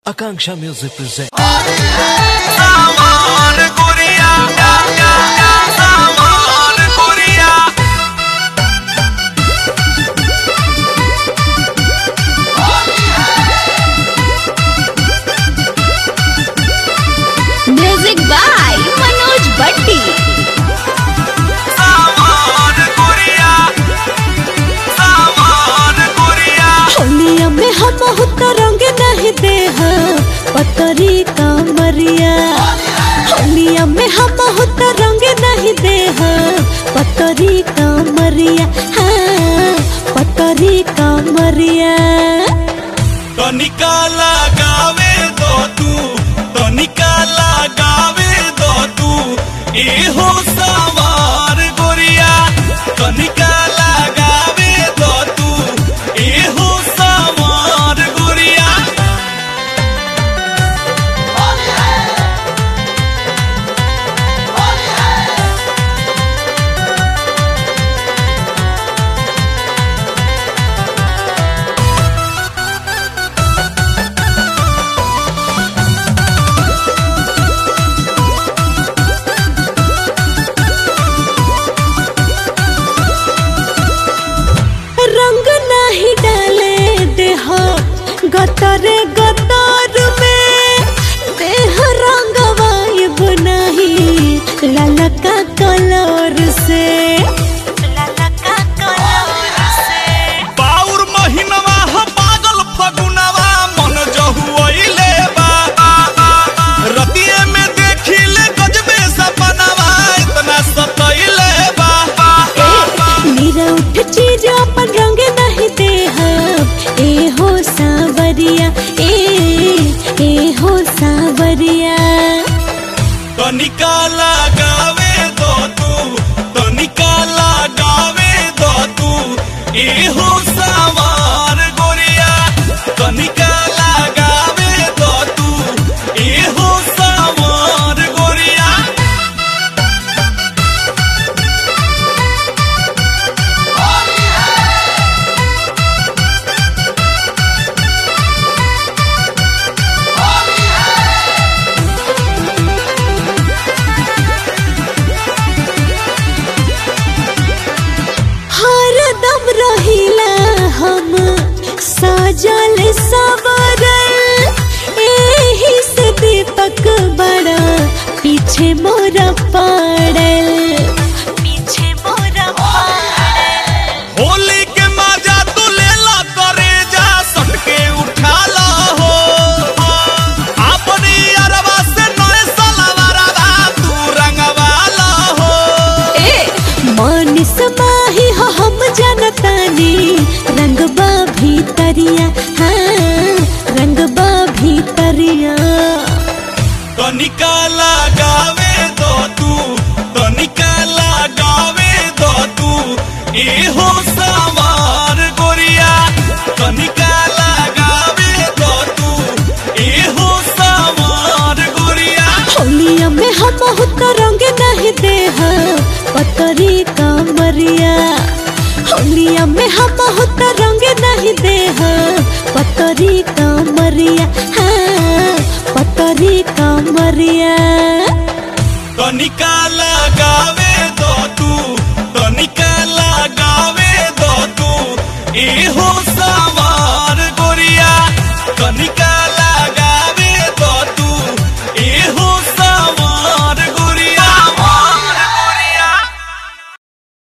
Akanksha Music presents. सामान गुड़िया या या या सामान गुड़िया म्यूजिक बाय मनोज भट्टी सामान गुड़िया सामान गुड़िया होलिया में हम बहुत रंग नहीं दे पतरी कामरिया होलिया में हम बहुत रंग नहीं दे पतरी कामरिया हाँ पतरी कामरिया तनिका लगावे दो तू तनिका लगावे दो तू एहो सवार गोरिया तनिका लगावे दो तू एहो सवार गोरिया रंग नहीं डाले देह गतरे गतर में देह रंग वाइब नहीं ललका कलर से ललका कलर से बाउर महीनवा ह पागल फगुनवा मन जहुआइले बा रतिये में देखिले गजबे सपनवा इतना सतइले बा मेरा उठ चीज अपन रंग नहीं दे ए हो सावरिया ए ए हो सावरिया तनिका लगावे दो तू तनिका लगावे दो तू एहो सवार गोरिया तनिका लगावे दो तू एहो सवार गोरिया हर दम रहिला हम सजल सवरल एही से दीपक बड़ा पीछे मोरा पड़ल पीछे मोरा पड़ल होली के मजा तू लेला करे जा सटके उठाला हो अपनी अरवा से नए सलवारवा तू रंगवाला हो मन समाही हो हम जनतानी रंगबा भीतरिया हाँ रंगबा भीतरिया तनिका लगावे दो तू तनिका लगावे दो तू एहो सवार गोरिया तनिका लगावे दो तू एहो सवार गोरिया होलिया में हम बहुत रंग नहीं दे पतरी कामरिया होलिया में हम बहुत रंग नहीं दे पतरी कामरिया हाँ पतरी कामरिया तनिका लगावे